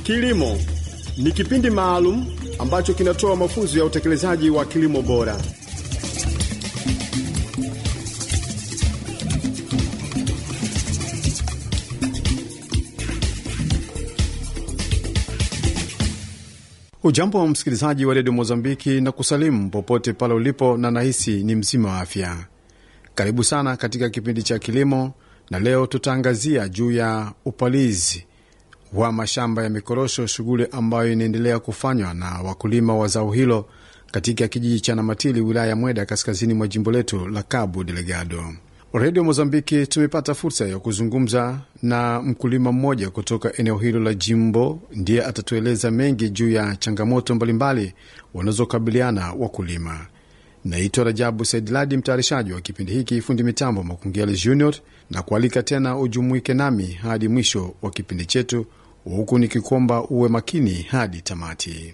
Kilimo ni kipindi maalum ambacho kinatoa mafunzo ya utekelezaji wa kilimo bora. Ujambo wa msikilizaji wa redio Mozambiki na kusalimu popote pale ulipo, na nahisi ni mzima wa afya. Karibu sana katika kipindi cha kilimo, na leo tutaangazia juu ya upalizi wa mashamba ya mikorosho, shughuli ambayo inaendelea kufanywa na wakulima wa zao hilo katika kijiji cha Namatili, wilaya ya Mweda, kaskazini mwa jimbo letu la Cabo Delgado. Redio Mozambiki tumepata fursa ya kuzungumza na mkulima mmoja kutoka eneo hilo la jimbo, ndiye atatueleza mengi juu ya changamoto mbalimbali wanazokabiliana wakulima. Naitwa Rajabu Saidladi, mtayarishaji wa kipindi hiki, fundi mitambo Makungiali Junior, na kualika tena ujumuike nami hadi mwisho wa kipindi chetu, huku nikikomba uwe makini hadi tamati.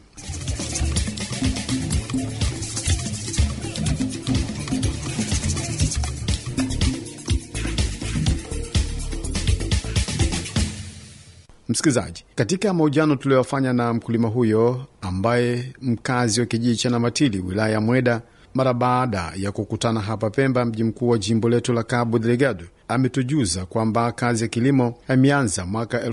Msikilizaji, katika mahojiano tuliyofanya na mkulima huyo ambaye mkazi wa kijiji cha Namatili wilaya ya Mweda, mara baada ya kukutana hapa Pemba, mji mkuu wa jimbo letu la Cabo Delgado, ametujuza kwamba kazi ya kilimo ameanza mwaka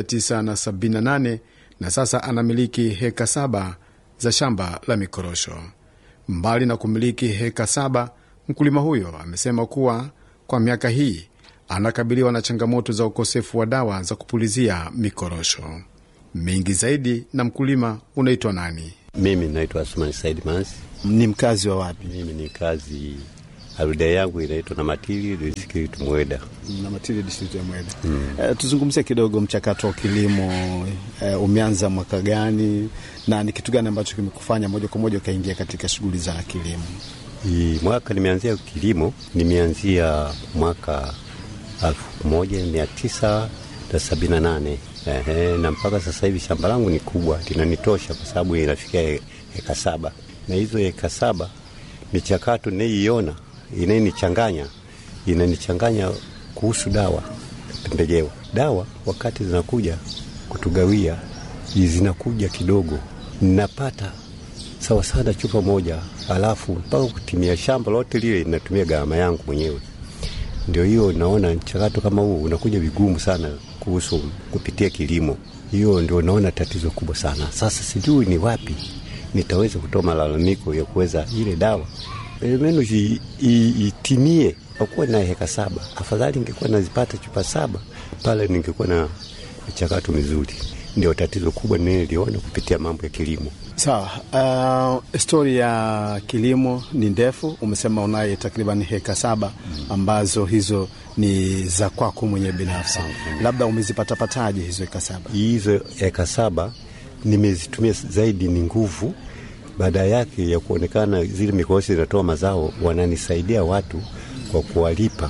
1978 na sasa anamiliki heka saba za shamba la mikorosho. Mbali na kumiliki heka saba, mkulima huyo amesema kuwa kwa miaka hii anakabiliwa na changamoto za ukosefu wa dawa za kupulizia mikorosho. Mengi zaidi na mkulima unaitwa nani? Mimi naitwa Asmani Said Mansi. Ni mkazi wa wapi? Mimi ni kazi aruda yangu inaitwa Namatili district Mweda. Namatili district ya Mweda. Mm. Uh, tuzungumzie kidogo mchakato wa kilimo. Uh, umeanza mwaka gani na ni kitu gani ambacho kimekufanya moja kwa moja ukaingia katika shughuli za kilimo? Hii mwaka nimeanzia kilimo, nimeanzia mwaka elfu moja mia tisa na sabini na nane. Ehe, na mpaka sasa hivi shamba langu ni kubwa, linanitosha kwa sababu inafikia eka saba, na hizo eka saba michakato naiiona inayonichanganya inanichanganya kuhusu dawa pembejeo. Dawa wakati zinakuja kutugawia zinakuja kidogo, napata sawa sana chupa moja, alafu mpaka kutimia shamba lote lile inatumia gharama yangu mwenyewe. Ndio hiyo naona mchakato kama huu unakuja vigumu sana kuhusu kupitia kilimo. Hiyo ndio naona tatizo kubwa sana. Sasa sijui ni wapi nitaweza kutoa malalamiko ya kuweza ile dawa menu itimie. Akuwa na heka saba, afadhali ningekuwa nazipata chupa saba pale, ningekuwa na mchakato mizuri. Ndio tatizo kubwa niliona kupitia mambo ya kilimo. Sawa. Uh, stori ya kilimo ni ndefu. Umesema unaye takriban heka saba ambazo hizo ni za kwako mwenyewe binafsi, labda umezipatapataje hizo heka saba? Hizo heka saba nimezitumia zaidi ni nguvu, baada yake ya kuonekana zile mikosi zinatoa mazao, wananisaidia watu kwa kuwalipa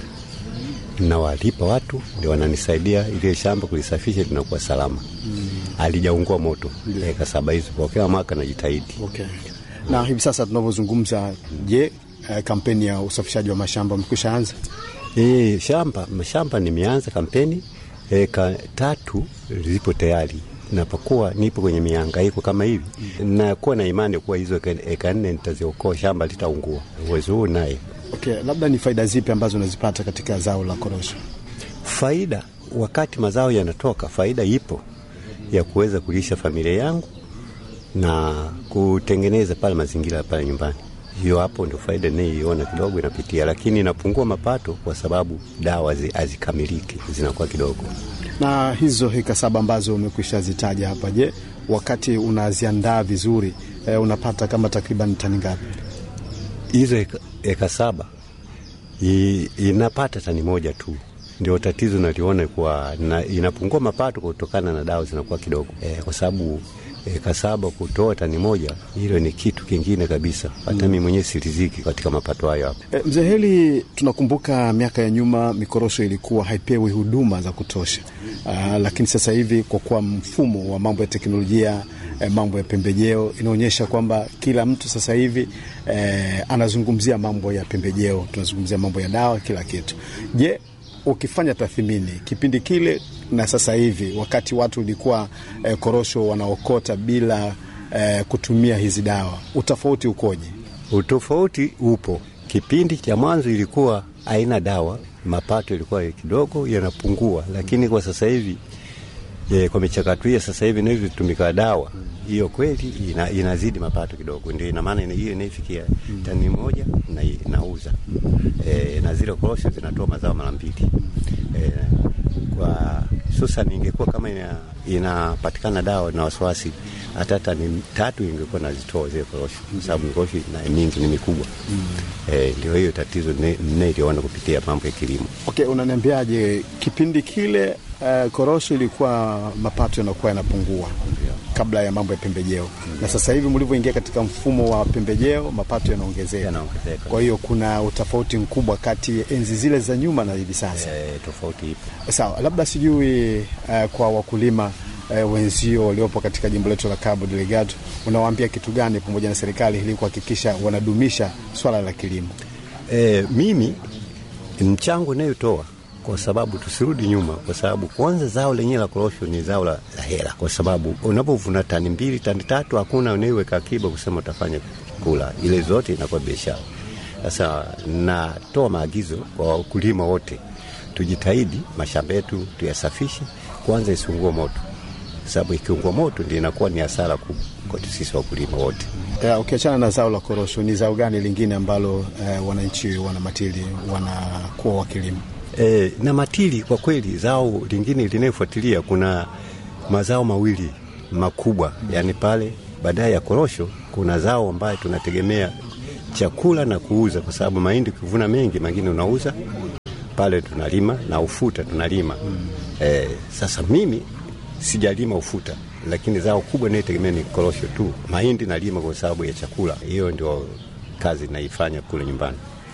na walipa watu ndio wananisaidia ile shamba kulisafisha linakuwa salama mm. Alijaungua moto eka saba hizo kwa kila mwaka najitahidi. Okay. Na hivi sasa tunavyozungumza, je, uh, kampeni ya usafishaji wa mashamba mekwisha anza? E, shamba mashamba nimeanza kampeni, eka tatu zipo tayari napokuwa nipo kwenye mihangaiko kama hivi mm. Nakuwa na imani kuwa hizo eka nne nitaziokoa, shamba litaungua. Uwezo huu naye Okay, labda ni faida zipi ambazo unazipata katika zao la korosho? Faida wakati mazao yanatoka, faida ipo ya kuweza kulisha familia yangu na kutengeneza pale mazingira pale nyumbani. Hiyo hapo ndio faida ninayoiona kidogo inapitia, lakini inapungua mapato kwa sababu dawa hazikamiliki, zinakuwa kidogo. Na hizo heka saba ambazo umekwisha zitaja hapa, je, wakati unaziandaa vizuri eh, unapata kama takriban tani ngapi? hizo eka, eka saba I, inapata tani moja tu. Ndio tatizo naliona kuwa na, inapungua mapato kutokana na dawa zinakuwa kidogo e, kwa sababu eka saba kutoa tani moja, hilo ni kitu kingine kabisa. Hata mm. mimi mwenyewe siriziki katika mapato hayo hapo. E, mzee Heli, tunakumbuka miaka ya nyuma mikorosho ilikuwa haipewi huduma za kutosha. Aa, lakini sasa hivi kwa kuwa mfumo wa mambo ya teknolojia eh, mambo ya pembejeo inaonyesha kwamba kila mtu sasa hivi eh, anazungumzia mambo ya pembejeo, tunazungumzia mambo ya dawa, kila kitu. Je, ukifanya tathmini kipindi kile na sasa hivi, wakati watu ulikuwa eh, korosho wanaokota bila eh, kutumia hizi dawa, utofauti ukoje? Utofauti upo. Kipindi cha mwanzo ilikuwa haina dawa, mapato ilikuwa kidogo yanapungua, lakini kwa sasa hivi e, kwa michakato hiyo sasa hivi inavyotumika dawa hiyo kweli ina, inazidi mapato kidogo, ndio ina maana hiyo inaifikia tani moja na inauza e, na zile korosho zinatoa mazao mara mbili e, kwa hususan ingekuwa kama ina, inapatikana dawa na wasiwasi hata tani tatu ingekuwa nazitoa zile korosho, kwa sababu korosho na mingi ni mikubwa mm. E, ndio hiyo tatizo nne iliona kupitia mambo ya kilimo. Okay, unaniambiaje kipindi kile uh, korosho ilikuwa mapato yanakuwa yanapungua kabla ya mambo ya pembejeo mm. na sasa hivi mlivyoingia katika mfumo wa pembejeo mapato yanaongezeka, Yanaongezeka. kwa hiyo kuna utofauti mkubwa kati ya enzi zile za nyuma na hivi sasa. E, tofauti ipo. Sawa, labda sijui uh, kwa wakulima uh, wenzio waliopo katika jimbo letu la Cabo Delgado, unawaambia kitu gani pamoja na serikali ili kuhakikisha wanadumisha swala la kilimo? E, mimi mchango inayotoa kwa sababu tusirudi nyuma, kwa sababu kwanza zao lenyewe la korosho ni zao la, la hela, kwa sababu unapovuna tani mbili tani tatu hakuna unaiweka akiba kusema utafanya kula, ile zote inakuwa biashara. Sasa natoa maagizo kwa wakulima wote, tujitahidi mashamba yetu tuyasafishe kwanza, isiungue moto, sababu ikiungua moto ndio inakuwa ni hasara kubwa kwa sisi wakulima wote. Uh, ukiachana na zao la korosho, ni zao gani lingine ambalo uh, wananchi wana matili wanakuwa wakilima? E, na matili kwa kweli, zao lingine linayofuatilia kuna mazao mawili makubwa, yani pale baadaye ya korosho kuna zao ambayo tunategemea chakula na kuuza, kwa sababu mahindi ukivuna mengi, mengine unauza pale, tunalima na ufuta tunalima mm. E, sasa mimi sijalima ufuta, lakini zao kubwa inayotegemea ni korosho tu. Mahindi nalima kwa sababu ya chakula, hiyo ndio kazi naifanya kule nyumbani.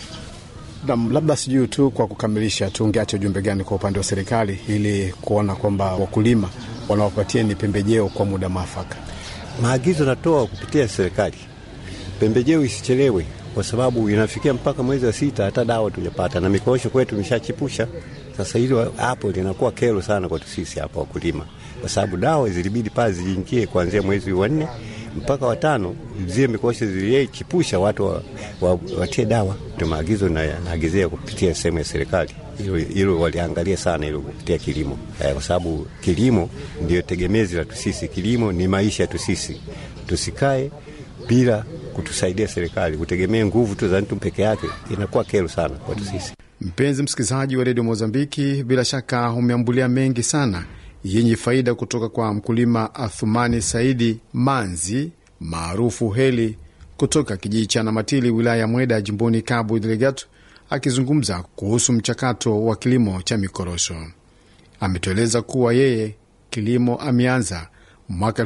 Na labda sijui tu kwa kukamilisha, tungeacha ujumbe gani kwa upande wa serikali ili kuona kwamba wakulima wanawapatia ni pembejeo kwa muda mwafaka? Maagizo natoa kupitia serikali, pembejeo isichelewe, kwa sababu inafikia mpaka mwezi wa sita hata dawa tujapata, na mikorosho kwetu imeshachipusha. Sasa hilo hapo linakuwa kero sana kwetu sisi hapa wakulima, kwa sababu dawa zilibidi pale ziingie kuanzia mwezi wa nne mpaka watano, zile mikorosho zilichipusha watu wa, wa, watie dawa. Ndio maagizo na naagizia kupitia sehemu ya serikali, hilo waliangalia sana hilo kupitia kilimo eh, kwa sababu kilimo ndio tegemezi la tusisi. Kilimo ni maisha yetu sisi, tusikae bila kutusaidia serikali, kutegemea nguvu tu za mtu peke yake, inakuwa kero sana kwetu sisi. Mpenzi msikilizaji wa redio Mozambiki, bila shaka umeambulia mengi sana yenye faida kutoka kwa mkulima Athumani Saidi Manzi maarufu Heli kutoka kijiji cha Namatili wilaya ya Mweda jimboni Cabo Delgado, akizungumza kuhusu mchakato wa kilimo cha mikorosho. Ametueleza kuwa yeye kilimo ameanza mwaka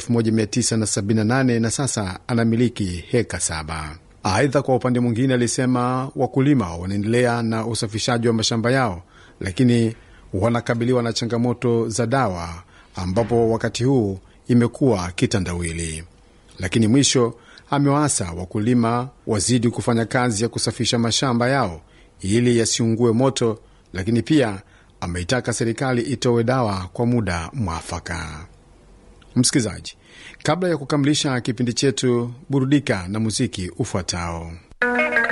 1978 na sasa anamiliki heka saba. Aidha, kwa upande mwingine, alisema wakulima wanaendelea na usafishaji wa mashamba yao, lakini wanakabiliwa na changamoto za dawa, ambapo wakati huu imekuwa kitandawili. Lakini mwisho amewaasa wakulima wazidi kufanya kazi ya kusafisha mashamba yao ili yasiungue moto, lakini pia ameitaka serikali itoe dawa kwa muda mwafaka. Msikilizaji, kabla ya kukamilisha kipindi chetu, burudika na muziki ufuatao.